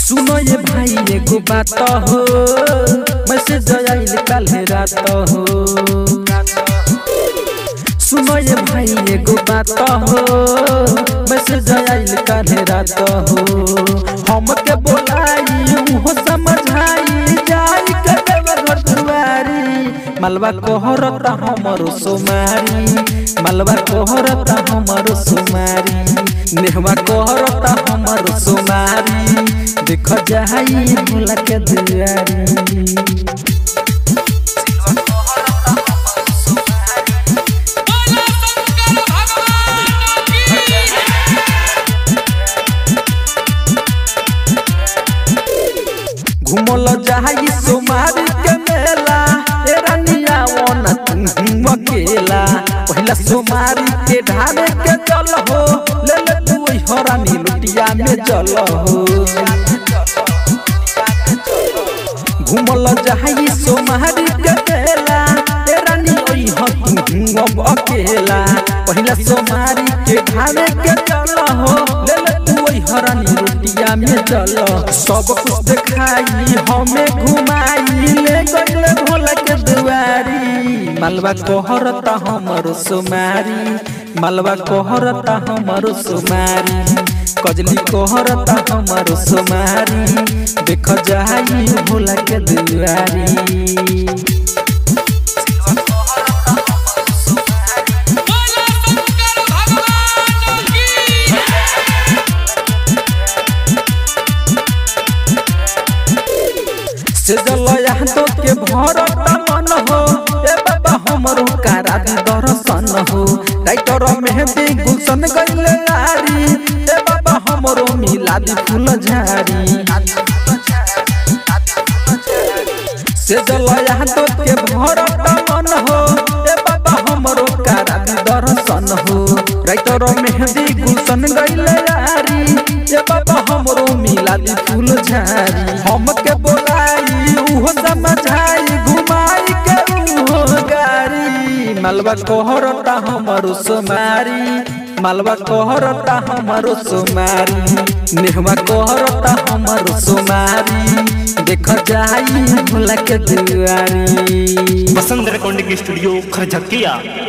सुनो ये भाई एगो बात हो मैसेज आइल कल रात हो सुनो ये भाई एगो बात हो मैसेज आइल कल रात हो हमके बोलाई उहो समझाई जाई के देव घर दुआरी मलबा कोहरता हमरो सोमारी मलबा कोहरता हमरो सोमारी नेहवा कोहरता हमरो सोमारी देख जाई भोला के दुआरी बोला शंकर भगवान की घुमल जाई सोमारी के मेला ए रानिया वन तुम अकेला पहिला सोमारी के ढारे के चल हो ले ले तू ओई हरानी लुटिया में चल हो घुमल जाई सोमारी के मेला ए रानी ओई ह तुम अब अकेला पहिला सोमारी के ढारे के चल हो ले ले तू ओई हरानी लुटिया में चल सब कुछ दिखाई हमें घुमाई ले गइले भोला के दुआरी मलबा कोहरता हमरो सुमारी मलबा कोहरता हमरो सुमारी कजली कोहरता हमरो सुमारी देख जाई भोला के दुआरी बोला शंकर भगवान की से जलया तो के भरत मन हो ए बाबा हमरो कारा दी दर्शन हो राइटर मेहंदी गुलशन गइले लारी ए बाबा हमरो मिला दी फूल झारी से जलया तो के भरत मन हो ए बाबा हमरो कारा दी दर्शन हो राइटर मेहंदी गुलशन गइले लारी ए बाबा हमरो मिला दी फूल झारी हमके बोलाई उहो समझाई घुमाई के उहो गारी मलबा कोहरता हमरो सुमारी मलबा कोहरता हमरो सुमारी नेहवा कोहरता हमरो सुमारी देख जाई भोला के दुआरी वसंत रिकॉर्डिंग स्टूडियो खरझकिया